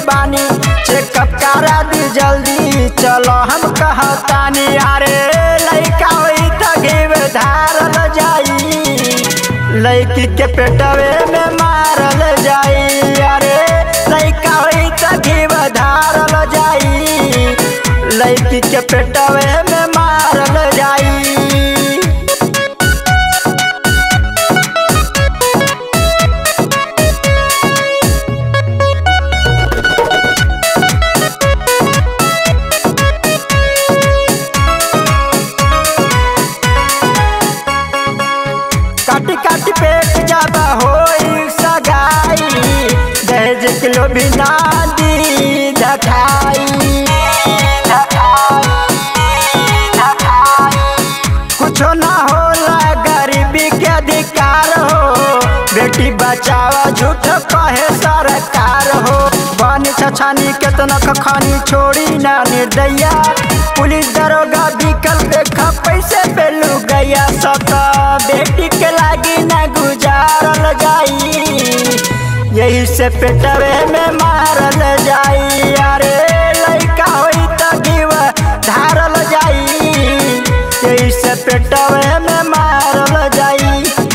बानी चेकअप करा दी जल्दी चलो हम कहतानी अरे लइका होई त घीव धारल जाई लइकी के पेटवे में मारल जाई अरे लइका होई त घीव धारल जाई लइकी के पेटवे में मारल जाई काटी काटी पेट ज्यादा होई सगाई दहेज किलो भी ना दी ढठाई कुछो ना होला गरीबी के अधिकार हो बेटी बचावा झूठ कहे सरकार हो बन छछानी केतना खखानी छोड़ी ना निर्दया पुलिस दरोगा विकल देखा पैसे पे लू गया सत बेटी के लागी ना गुजारल जाई यही से पेटवे में मारल जाई अरे लइका होई त जीव धारल जाई यही से पेटवे में मारल जाई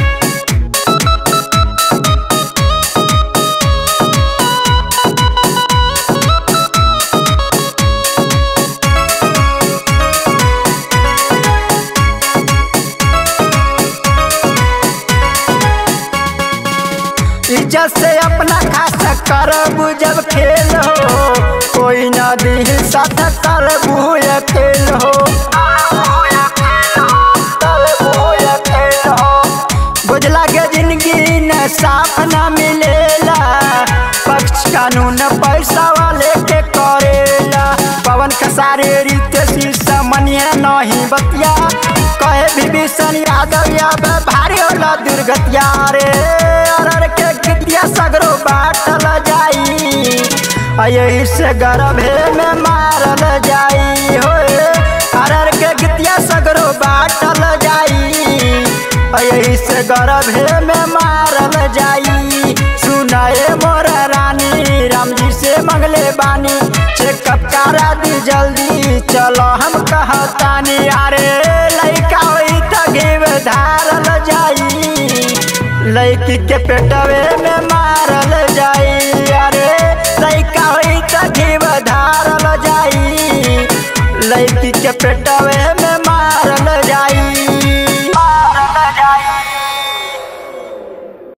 इज्जत से अपना खास करबू जब खेल हो कोई ना दी साथ करबू अकेल हो बुझला के जिंदगी न साफ न मिलेला पक्ष कानून पैसा वाले के करेला पवन खसारे रीत शीर्षा मनिया नहीं बतिया कहे विभीषण यादव याद भारी होला दुर्गतिया रे अरर के गिटिया सगरो बाटल जाई आ यही से गर्भे में मारल जाई होए अरर के गिटिया सगरो बाटल जाई आ यही से गर्भे में मारल जाई सुनाए मोर रानी राम जी से मंगले बानी चेकअप करा दी जल्दी चलो हम कहतानी अरे लइका होई त घीव धारल जाई लइकी के पेटवे में मारल जाई अरे लइका होई त घीव धारल जाई लइकी के पेटवे में